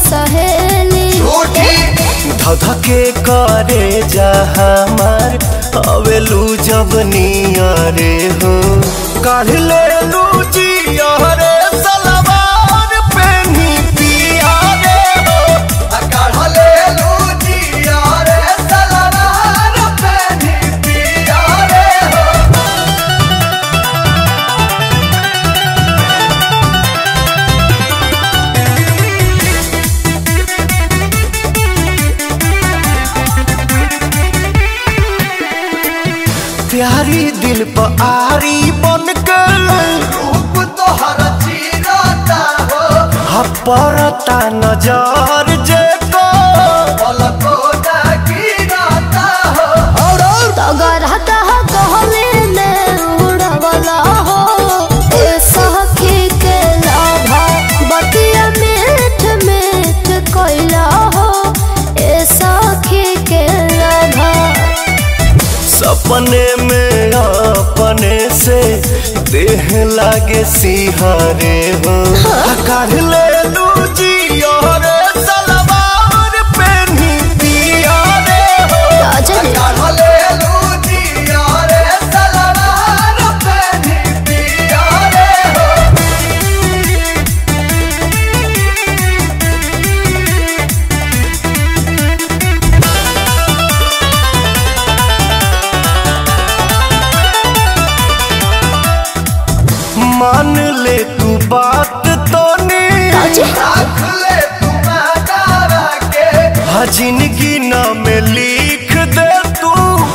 सहेली धधके करे जा हमार अवेलू जब नियरे हो काढ़ ले लू जियरे सलवार पेनी पिया रे हो काढ़ ले लू जियरे सलवार पेनी पिया रे हो प्यारी दिल पर आरी बन के रूप तोहर चीरता हो हपरता नजर जे को पलको गिरता हो और और तगर हतह कहले में उड़वला हो ए सखी के लाभा बतिया मीठ मीठ कोइला हो ए सखी के लाभा सपने में अपने से देह लागे सिहारे हो काढ़ ले लू जियोरे सलवार पेनी पिया रे हो राजन काढ़ ले लू जियोरे सलवार पेनी पिया रे हो मान ले तू बात तो काजी? रख ले तू दावा के हाँ जिंदगी नाम लिख दे तू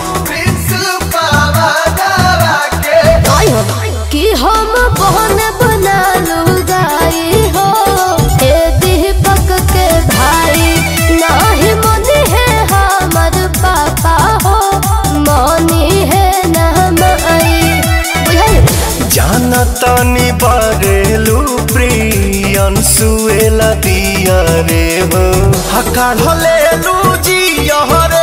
पावा दावा के कि हम बहन बना लुगाई हो हे दीपक के भाई नाही मनी है हमर पापा हो मनी है नाम आई बुझाई जाना तानी बारेलू प्रियन सुएला दिया रे हो हकार ले लू जी यहरे